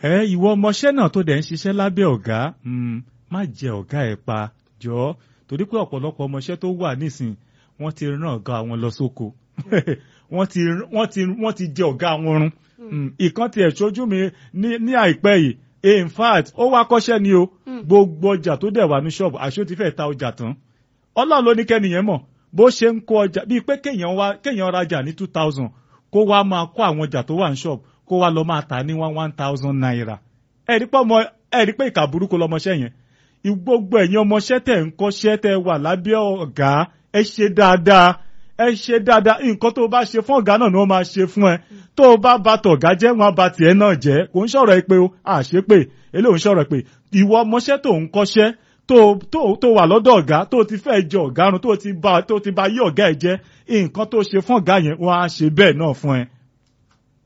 ẹ ìwọ ọmọọṣẹ́ náà tó dẹ̀ ń ṣiṣẹ́ lábẹ́ ọ̀gá mm, má jẹ ọ̀gá ẹ̀ pa jọ torí pé ọ̀pọ̀lọpọ̀ ọmọọṣẹ́ tó wà nísìn wọ́n ti rán ọ̀gá wọn lọ sóko wọ́n ti wọ́n ti wọ́n ti jẹ ọ̀gá wọn run Mm, ìkan tiẹ̀ ṣojú mi ní ní àìpẹ́ yìí in fact ó wá kọ́ṣẹ́ ni o gbogbo ọjà tó dẹ̀ wà ní ṣọ́ọ̀bù àṣé ó ti fẹ́ ta ọjà tán ọlọ́run ló ní kẹ́nìyẹn mọ̀ bó ṣe ń kó ọjà bíi pé kéèyàn wá kéèyàn rajà ní two thousand kó wá máa kó àwọn ọjà tó wà ní ṣọ́ọ̀bù kó wá lọ máa tà ní one one thousand naira ẹ̀rí pé ọmọ ẹ̀rí pé ìkà burúkú lọmọṣẹ́ yẹn gbogbo ẹ̀yin ọmọṣẹ́ tẹ̀ ń kọ́ṣẹ́ tẹ̀ wà lábẹ́ ọ̀gá ẹ ṣe dáadáa ẹ ṣe dáadáa nǹkan tó o bá ṣe fún ọ̀gá náà ni wọ́n máa ṣe fún ẹ tó o bá ba tọ̀gá jẹ́ wọn ba tiẹ̀ náà jẹ́ kò ń sọ̀rọ̀ ẹ pé o àṣé pé eléyìí ń sọ̀rọ̀ pé ìwọ ọmọṣẹ́ tó ń kọ́ṣẹ́ tó tó tó wà lọ́dọ̀ ọ̀gá tó ti fẹ́ jẹ ọ̀gá run tó ti ba tó ti ba yí ọ̀gá ẹ jẹ́ nǹkan tó ṣe fún ọ̀gá yẹn wọ́n á ṣe bẹ́ẹ̀ náà fún ẹ